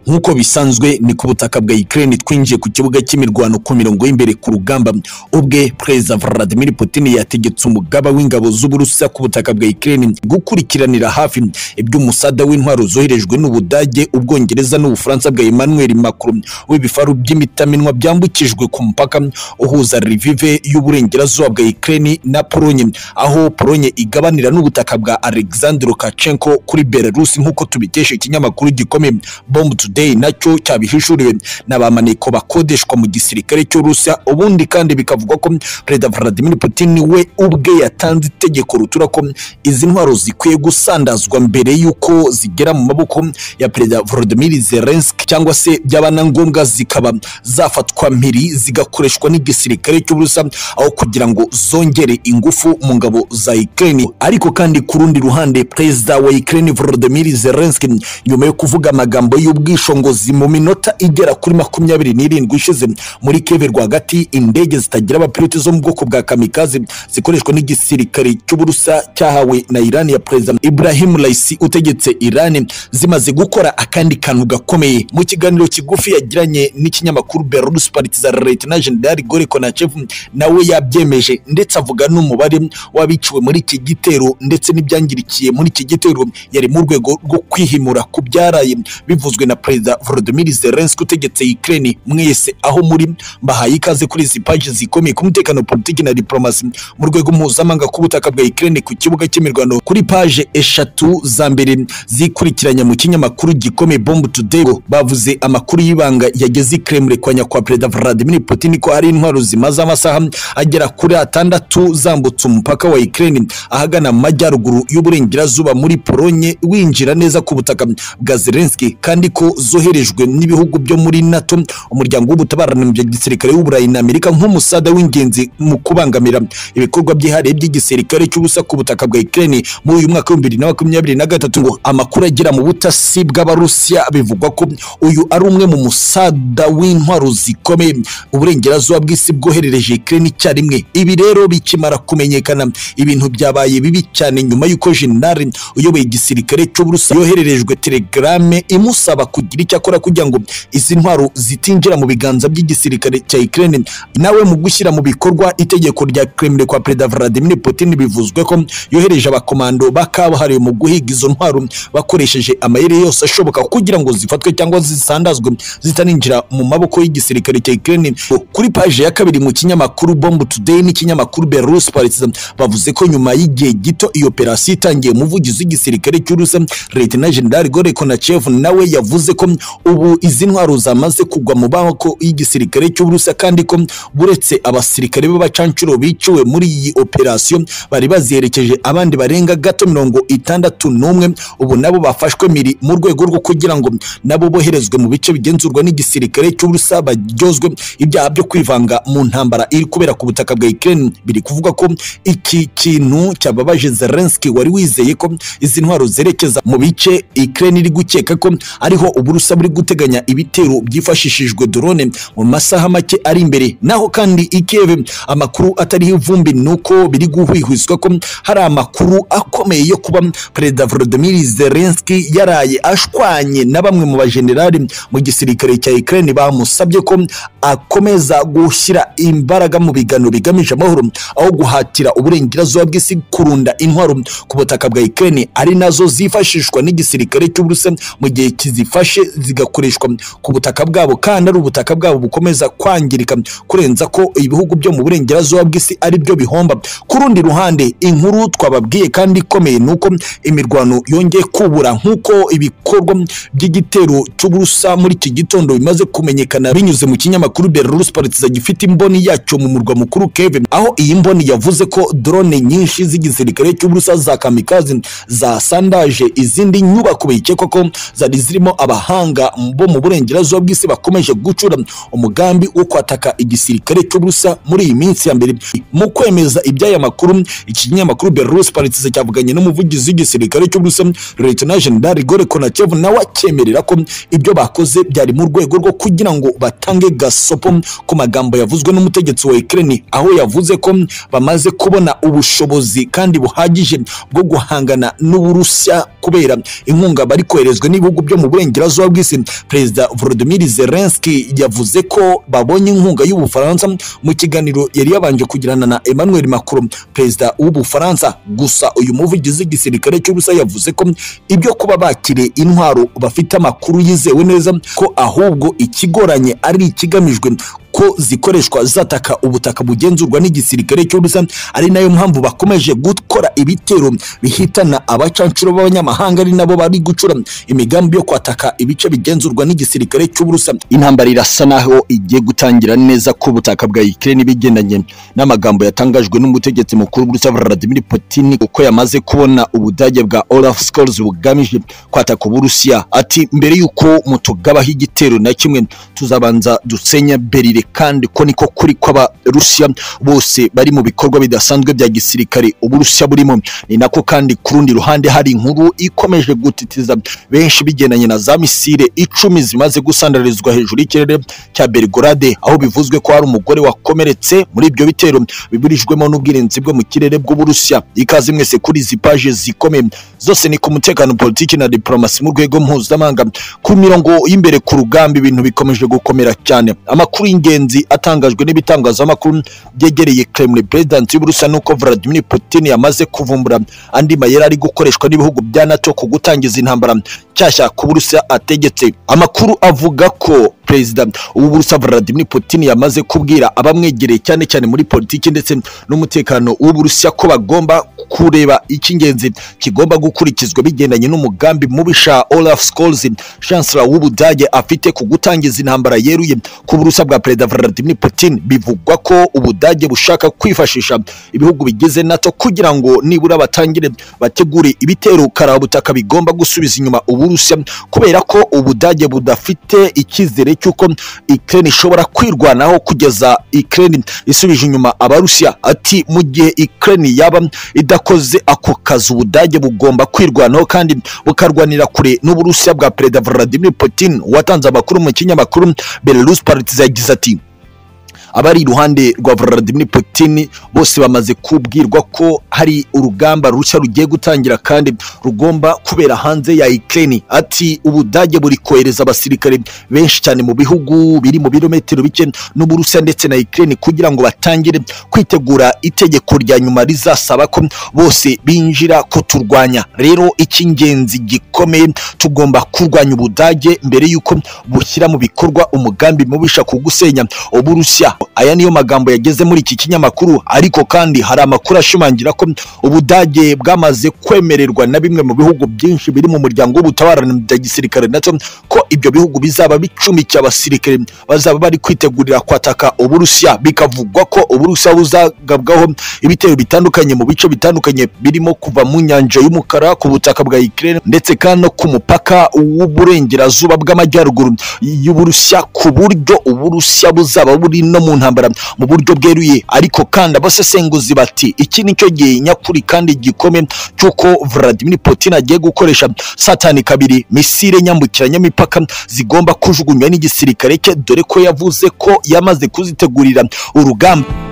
nk'uko bisanzwe ni ku butaka bwa Ukraine twinjiye ku kibuga cy'imirwano ku mirongo y'imbere ku rugamba ubwe Perezida Vladimir Putin yategetse umugaba w'ingabo z'Uburusiya ku butaka bwa Ukraine gukurikiranira hafi iby'umusada w'intwaro zoherejwe n'Ubudage Ubwongereza n'Ubufaransa bwa Emmanuel Macron w'ibifaru by'imitaminwa byambukijwe ku mupaka uhuza Lviv y'uburengerazuba bwa Ukraine na Pologne aho Pologne igabanira n'ubutaka bwa Alexander Lukashenko kuri Belarus nk'uko tubikesha ikinyamakuru gikomeye Bomb Today nacyo cyabihishuriwe n'abamaneko bakodeshwa mu gisirikare cy'Uburusiya ubundi kandi bikavugwa ko Perezida Vladimir Putin we ubwe yatanze itegeko rutura ko izi ntwaro zikwiye gusandazwa mbere y'uko zigera mu maboko ya Perezida Volodymyr Zelensky cyangwa se byaba na ngombwa zikaba zafatwa mpiri zigakoreshwa n'igisirikare cy'Uburusiya aho kugira ngo zongere ingufu mu ngabo za Ukraine ariko kandi ku rundi ruhande Perezida wa Ukraine Volodymyr Zelensky nyuma yo kuvuga amagambo y'ubwishongozi mu minota igera kuri makumyabiri n'irindwi ishize muri Kiev rwagati indege zitagira abapiloti zo mu bwoko bwa kamikaze zikoreshwa n'igisirikare cy'Uburusiya cyahawe na Iran ya Perezida Ibrahim Raisi utegetse Iran zimaze gukora akandi kantu gakomeye mu kiganiro kigufi yagiranye n'ikinyamakuru Belarus Partizan Lieutenant General Igor Konachev nawe yabyemeje ndetse avuga n'umubare w'abiciwe muri iki gitero ndetse n'ibyangirikiye muri iki gitero yari mu rwego rwo kwihimura ku byaraye bivuzwe na Perezida Volodymyr Zelensky utegetse Ukraine mwese aho muri mbahaye ikaze kuri izi paji zikomeye ku mutekano politiki na diplomasi mu rwego mpuzamahanga k'ubutaka bwa Ukraine ku kibuga cy'imirwano kuri paje eshatu za mbere zikurikiranya mu kinyamakuru gikomeye Bomb Today bavuze amakuru y'ibanga yageze i Kremlin kwa nyakwa Perezida Vladimir Putin ko hari intwaro zimaze amasaha agera kuri atandatu zambutse umupaka wa Ukraine ahagana mu majyaruguru y'uburengerazuba muri Polonye winjira neza ku butaka bwa Zelensky kandi ko zoherejwe n'ibihugu byo muri NATO umuryango w'ubutabarana mu gisirikare w'Uburayi na Amerika nk'umusada w'ingenzi mu kubangamira ibikorwa byihariye by'igisirikare cy'ubusa ku butaka bwa Ukraine muri uyu mwaka w'ibihumbi bibiri na makumyabiri na gatatu ngo amakuru agera mu butasi bw'Abarusiya bivugwa ko uyu ari umwe mu musada w'intwaro zikomeye uburengerazuba bw'isi bwoherereje Ukraine icyarimwe ibi rero bikimara kumenyekana ibintu byabaye bibi cyane nyuma y'uko Jenerali uyoboye igisirikare cy'Uburusiya yohererejwe telegrame imusaba kugira icyo akora kugira ngo izi ntwaro zitinjira mu biganza by'igisirikare cya Ukraine nawe mu gushyira mu bikorwa itegeko rya Kremlin kwa Perezida Vladimir Putin bivuzwe ko yohereje abakomando bakabuhariwe mu guhiga izo ntwaro bakoresheje amayeri yose ashoboka kugira ngo zifatwe cyangwa zisandazwe zitaninjira mu maboko y'igisirikare cya Ukraine kuri paje ya kabiri mu kinyamakuru Bomb Today n'ikinyamakuru Belarus Partizan bavuze ko nyuma y'igihe gito iyo operasiyo itangiye umuvugizi w'igisirikare cy'Urusiya Lieutenant General Igor Konachev nawe yavuze ko ubu izi ntwaro zamaze kugwa mu maboko y'igisirikare cy'Uburusiya kandi ko buretse abasirikare b'abacancuro biciwe muri iyi operasiyo bari baziherekeje abandi barenga gato mirongo itandatu n'umwe ubu nabo bafashwe miri mu rwego rwo kugira ngo nabo boherezwe mu bice bigenzurwa n'igisirikare cy'Uburusiya baryozwe ibyaha byo kwivanga mu ntambara iri kubera ku butaka bwa Ukraine biri kuvuga ko iki kintu cyababaje Zelensky wari wizeye ko izi ntwaro zerekeza mu bice Ukraine iri gukeka ko ariho Uburusiya buri guteganya ibitero byifashishijwe drone mu masaha make ari imbere naho kandi ikebe amakuru atariho ivumbi nuko biri guhwihwiswa ko hari amakuru akomeye yo kuba Perezida Volodymyr Zelensky yaraye ashwanye na bamwe mu bajenerali mu gisirikare cya Ukraine bamusabye ko akomeza gushyira imbaraga mu biganiro bigamije amahoro aho guhatira uburengerazuba bw'isi kurunda intwaro ku butaka bwa Ukraine ari nazo zifashishwa n'igisirikare cy'Uburusiya mu gihe kizifashe zigakoreshwa ku butaka bwabo kandi ari ubutaka bwabo bukomeza kwangirika kurenza ko ibihugu byo mu burengerazuba bw'isi ari byo bihomba ku rundi ruhande inkuru twababwiye kandi ikomeye ni uko imirwano yongeye kubura nk'uko ibikorwa by'igitero cy'uburusa muri iki gitondo bimaze kumenyekana binyuze mu kinyamakuru Belarus Partizan gifite imboni yacyo mu murwa mukuru Kiev aho iyi mboni yavuze ko drone nyinshi z'igisirikare cy'uburusa za kamikaze zasandaje izindi nyubako bikekwa ko zari zirimo abahanga bo mu burengerazuba bw'isi bakomeje gucura umugambi wo kwataka igisirikare cy'uburusa muri iyi minsi ya mbere mu kwemeza iby'aya makuru ikinyamakuru Belarus Partizan cyavuganye n'umuvugizi w'igisirikare cy'uburusa Lieutenant General Igor Konachev nawe akemerera ko ibyo bakoze byari mu rwego rwo kugira ngo batange gasopo ku magambo yavuzwe n'umutegetsi wa Ukraine aho yavuze ko bamaze kubona ubushobozi kandi buhagije bwo guhangana n'Uburusiya kubera inkunga bari koherezwa n'ibihugu byo mu burengerazuba z'ububurasirazuba bw'isi perezida volodimir zelenski yavuze ko babonye inkunga y'ubufaransa mu kiganiro yari yabanje kugirana na emmanuel macron perezida w'ubufaransa gusa uyu muvugizi w'igisirikare cy'ubusa yavuze ko ibyo kuba bakiriye intwaro bafite amakuru yizewe neza ko ahubwo ikigoranye ari ikigamijwe ko zikoreshwa zataka ubutaka bugenzurwa n'igisirikare cy'ubusa ari nayo mpamvu bakomeje gukora ibitero bihitana abacancuro b'abanyamahanga ari nabo bari gucura imigambi yo kwataka ibice bigenzurwa n'igisirikare cy'uburusa intambara irasa naho igiye gutangira neza ku butaka bwa Ukraine bigendanye n'amagambo yatangajwe n'umutegetsi mukuru w'uburusa Vladimir Putin uko yamaze kubona ubudage bwa Olaf Scholz bugamije kwataka uburusiya ati mbere y'uko mutugabaho igitero na kimwe tuzabanza dusenya berire kandi ko niko kuri kw'abarusiya bose bari mu bikorwa bidasanzwe bya gisirikare uburusiya burimo ni nako kandi ku rundi ruhande hari inkuru ikomeje gutitiza benshi bigendanye na za misile icumi zimaze gusandarizwa hejuru y'ikirere cya Belgorade aho bivuzwe ko hari umugore wakomeretse muri ibyo bitero biburijwemo n'ubwirinzi bwo mu kirere bw'uburusiya ikaze mwese kuri izi paje zikomeye zose ni ku mutekano politiki na diplomasi mu rwego mpuzamahanga ku mirongo y'imbere ku rugamba ibintu bikomeje gukomera cyane amakuru y'ingenzi ingenzi atangajwe n'ibitangazamakuru byegereye Kremlin president y'Uburusiya nuko Vladimir Putin yamaze kuvumbura andi mayeri ari gukoreshwa n'ibihugu bya NATO ku gutangiza intambara nshyashya ku Burusiya ategetse amakuru avuga ko perezida w'Uburusiya Vladimir Putin yamaze kubwira abamwegereye cyane cyane muri politiki ndetse n'umutekano w'Uburusiya ko bagomba kureba icy'ingenzi kigomba gukurikizwa bigendanye n'umugambi mubisha Olaf Scholz chancellor w'Ubudage afite ku gutangiza intambara yeruye ku Burusiya bwa perezida Vladimir Putin bivugwa ko Ubudage bushaka kwifashisha ibihugu bigize NATO kugira ngo nibura batangire bategure ibitero karabutaka bigomba gusubiza inyuma Uburusiya kubera ko Ubudage budafite icyizere cy'uko Ukraine ishobora kwirwanaho kugeza Ukraine isubije inyuma Abarusiya ati mu gihe Ukraine yaba idakoze ako kazi Ubudage bugomba kwirwanaho kandi bukarwanira kure n'Uburusiya bwa perezida Vladimir Putin watanze amakuru mu kinyamakuru Belarus Partizan yagize ati abari iruhande rwa Vladimir Putin bose bamaze kubwirwa ko hari urugamba rushya rugiye gutangira kandi rugomba kubera hanze ya Ukraine ati ubudage buri kohereza abasirikare benshi cyane mu bihugu biri mu birometero bike n'Uburusiya ndetse na Ukraine kugira ngo batangire kwitegura itegeko rya nyuma rizasaba ko bose binjira kuturwanya rero icy'ingenzi gikomeye tugomba kurwanya ubudage mbere y'uko bushyira mu bikorwa umugambi mubisha kugusenya Uburusiya aya niyo magambo yageze muri iki kinyamakuru ariko kandi hari amakuru ashimangira ko ubudage bwamaze kwemererwa na bimwe mu bihugu byinshi biri mu muryango w'ubutabarane bya gisirikare nato ko ibyo bihugu bizaba bicumikiye abasirikare bazaba bari kwitegurira kwataka uburusiya bikavugwa ko uburusiya buzagabwaho ibitero bitandukanye mu bice bitandukanye birimo kuva mu nyanja y'umukara ku butaka bwa Ukraine ndetse kandi no ku mupaka w'uburengerazuba bw'amajyaruguru y'uburusiya ku buryo uburusiya buzaba buri no mu ntambara mu buryo bweruye ariko kandi abasesenguzi bati iki nicyo gihe nyakuri kandi gikome cy'uko Vladimir Putin agiye gukoresha satani kabiri misile nyambukiranyamipaka zigomba kujugunywa n'igisirikare cye dore ko yavuze ko yamaze kuzitegurira urugamba